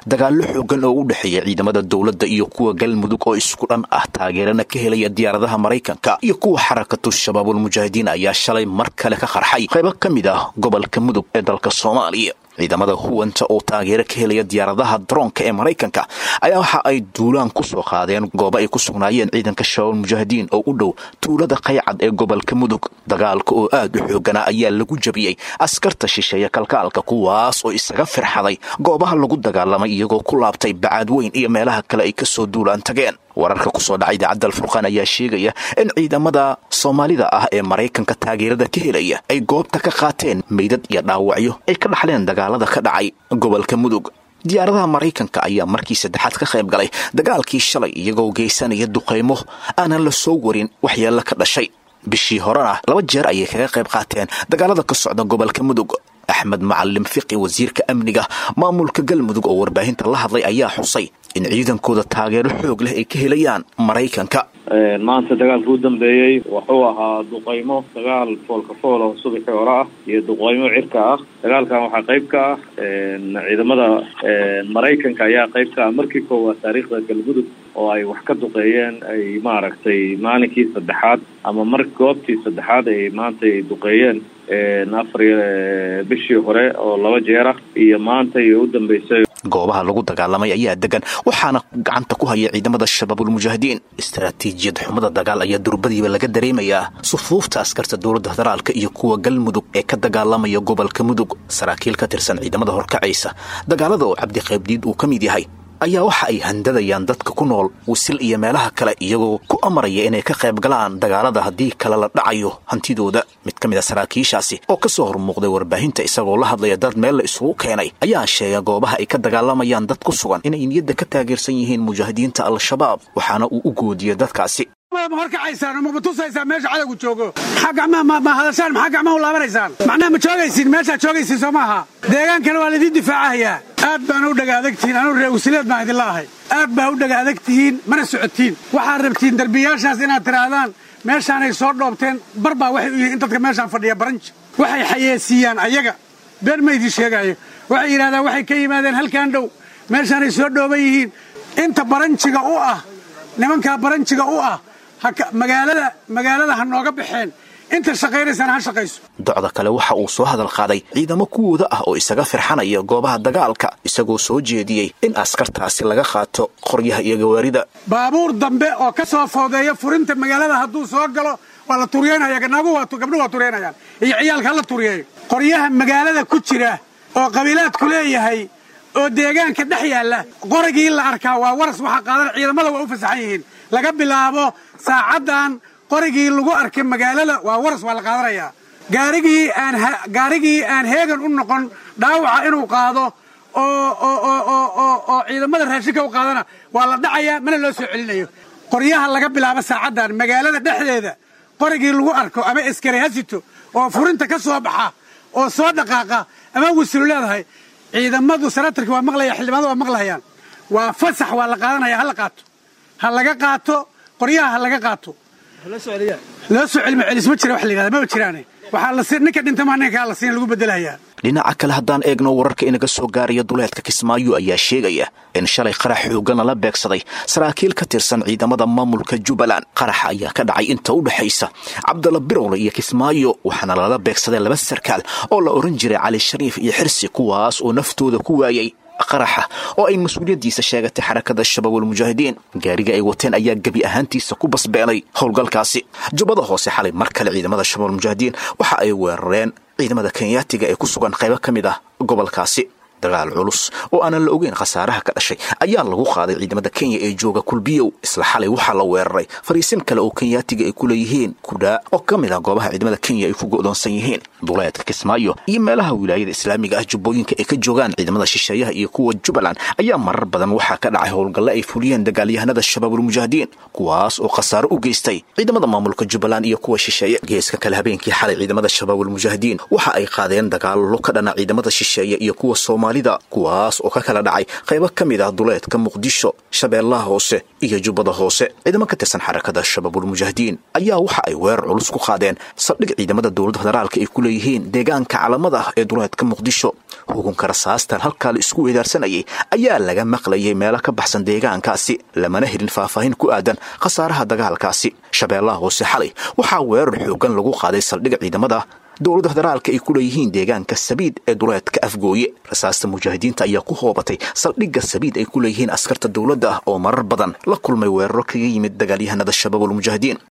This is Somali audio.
dagaallo xoogan oo u dhexeeya ciidamada dowladda iyo kuwa galmudug oo isku dhan ah taageerana ka helaya diyaaradaha maraykanka iyo kuwa xarakatu shabaabulmujaahidiin ayaa shalay mar kale ka qarxay qaybo ka mid ah gobolka mudug ee dalka soomaaliya ciidamada huwanta oo taageero ka helaya diyaaradaha daroonka ee maraykanka ayaa waxa ay duulaan ku soo qaadeen goobo ay ku sugnaayeen ciidanka shabaabul mujaahidiin oo u dhow tuulada qaycad ee gobolka mudug dagaalka oo aad u xooganaa ayaa lagu jabiyey askarta shisheeye kalkaalka kuwaas oo isaga firxaday goobaha lagu dagaalamay iyagoo ku laabtay bacaad weyn iyo meelaha kale ay kasoo duulaan tageen wararka kusoo dhacay idaacadda alfurqaan ayaa sheegaya in ciidamada soomaalida ah ee maraykanka taageerada ka helaya ay goobta ka qaateen meydad iyo dhaawacyo ay ka dhaxleen dagaalada ka dhacay gobolka mudug diyaaradaha maraykanka ayaa markii saddexaad ka qayb galay dagaalkii shalay iyagoo geysanaya duqaymo aanan la soo warin waxyeello ka dhashay bishii horena laba jeer ayay kaga qayb qaateen dagaalada ka socda gobolka mudug axmed macalim fiqi wasiirka amniga maamulka galmudug oo warbaahinta la hadlay ayaa xusay in ciidankooda taageero xoog leh ay ka helayaan maraykanka maanta dagaalka u dambeeyey wuxuu ahaa duqaymo dagaal foolka fool oo subaxii hore ah iyo duqaymo cirka ah dagaalkan waxaa qayb ka ah ciidamada maraykanka ayaa qayb ka ah markii koowaad taariikhda galmudug oo ay wax ka duqeeyeen ay maaragtay maalinkii saddexaad ama mar goobtii saddexaad ay maanta ay duqeeyeen afar bishii hore oo laba jeer ah iyo maanta iyo u dambeysay goobaha lagu dagaalamay ayaa degan waxaana gacanta ku haya ciidamada shabaabulmujaahidiin istaraatiijiyad xumada dagaal ayaa durbadiiba laga dareemayaa sufuufta askarta dowladda federaalka iyo kuwa galmudug ee ka dagaalamaya gobolka mudug saraakiil ka tirsan ciidamada horkacaysa dagaalada oo cabdiqaybdiid uu ka mid yahay ayaa waxa ay handadayaan dadka ku nool wisil iyo meelaha kale iyagoo ku amaraya inay ka qayb galaan dagaalada haddii kale la dhacayo hantidooda mid ka mid a saraakiishaasi oo ka soo hormuuqday warbaahinta isagoo la hadlaya dad meel la isugu keenay ayaa sheega goobaha ay ka dagaalamayaan dad ku sugan inay niyadda ka taageersan yihiin mujaahidiinta al-shabaab waxaana uu u goodiyey dadkaasi ma horkacaysaan ma matusaysaan meesha cadowgu joogo maxaa gacmaha ma hadashaan maxaa gacmaha u laabanaysaan macnaha ma joogaysiin meeshaad joogaysiin soo maaha deegaankana waa laydin difaacahayaa aad baana u dhaga adagtihiin anuu reewsileed baan idinla ahay aad baa u dhaga adagtihiin mana socotiin waxaad rabtiin derbiyaashaas inaad tidhaahdaan meeshaanay soo dhoobteen bar baa waxay u yihiin in dadka meeshaan fadhiya baranji waxay xayeesiiyaan ayaga been ma idin sheegaayo waxay yidhahdaan waxay ka yimaadeen halkaan dhow meeshaanay soo dhooban yihiin inta baranjiga u ah nimankaa baranjiga u ah magaalada magaalada ha nooga baxeen inta shaqaynaysaan ha shaqayso docda kale waxa uu soo hadal qaaday ciidamo kuwooda ah oo isaga firxanaya goobaha dagaalka isagoo soo jeediyey in askartaasi laga qaato qoryaha iyo gawaarida baabuur dambe oo ka soo foodeeya furinta magaalada hadduu soo galo waa la turyeynaya gabdhuhu waa turyeynayaan iyo ciyaalka hala turyeeyo qoryaha magaalada ku jira oo qabiilaadku leeyahay oo deegaanka dhex yaalla qorigii la arkaa waa waras waxaa qaadan ciidamada waa u fasaxan yihiin laga bilaabo saacaddan qorigii lagu arkay magaalada waa waras waa la qaadanayaa gaarigii aan gaarigii aan heegan u noqon dhaawaca inuu qaado oo oo ciidamada raashinka u qaadana waa la dhacayaa mana loo soo celinayo qoryaha laga bilaabo saacaddan magaalada dhexdeeda qorigii lagu arko ama eskari hasito oo furinta ka soo baxa oo soo dhaqaaqa ama wasilu leedahay ciidamadu sanatarki waa maqlaya xildhibaanada waa maqlayaan waa fasax waa la qaadanaya ha la qaato ha laga qaato qoryaha ha laga qaato loo soo celima celis ma jira wax la yidhahda maba jiraane waxaa la siin ninka dhintama ninkaa la siin lagu bedelayaa dhinaca kale haddaan eegno wararka inaga soo gaaraya duleedka kismaayo ayaa sheegaya in shalay qarax xoogana la beegsaday saraakiil ka tirsan ciidamada maamulka jubbaland qaraxa ayaa ka dhacay inta u dhexaysa cabdalla birowle iyo kismaayo waxaana lala beegsaday laba sarkaal oo la odhan jiray cali shariif iyo xirsi kuwaas oo naftooda ku waayay qaraxa oo ay mas-uuliyaddiisa sheegatay xarakada shabaabulmujaahidiin gaariga ay wateen ayaa gebi ahaantiisa ku basbeenay howlgalkaasi jubbada hoose xalay mar kale ciidamada shabaabulmujaahidiin waxa ay weerareen ciidamada kenyaatiga ee ku sugan qaybo ka mid ah gobolkaasi dagaal culus oo aanan la ogeyn khasaaraha ka dhashay ayaa lagu qaaday ciidamada kenya ee jooga kulbiyow isla xalay waxaa la weeraray fariisin kale oo kenyaatiga ay ku leeyihiin kudhaa oo ka mid ah goobaha ciidamada kenya ay ku go'doonsan yihiin duleedka kismaayo iyo meelaha wilaayada islaamiga ah jubbooyinka ay ka joogaan ciidamada shisheeyaha iyo kuwa jubbaland ayaa marar badan waxaa ka dhacay howlgalle ay fuliyeen dagaalyahanada shabaabulmujaahidiin kuwaas oo khasaaro u geystay ciidamada maamulka jubbaland iyo kuwa shisheeye geeska kale habeenkii xalay ciidamada shabaabulmujaahidiin waxa ay qaadeen dagaallo ka dhana ciidamada shisheeye iyo kuwa sooma soomaalida kuwaas oo ka kala dhacay qaybo ka mid ah duleedka muqdisho shabeellaha hoose iyo jubbada hoose ciidamo ka tirsan xarakada shabaabulmujaahidiin ayaa waxa ay weerar culus ku qaadeen saldhig ciidamada dowladda federaalka ay ku leeyihiin deegaanka calamada ah ee duleedka muqdisho hukunka rasaastan halkaa la isku weedaarsanayay ayaa laga maqlayay meelo ka baxsan deegaankaasi lamana helin faahfaahin ku aadan khasaaraha dagaalkaasi shabeellaha hoose xalay waxaa weerar xoogan lagu qaaday saldhig ciidamada dowladda federaalka ay ku leeyihiin deegaanka sabiid ee duleedka afgooye rasaasta mujaahidiinta ayaa ku hoobatay saldhigga sabiid ay ku leeyihiin askarta dowladda ah oo marar badan la kulmay weeraro kaga yimid dagaalyahanada shabaabulmujaahidiin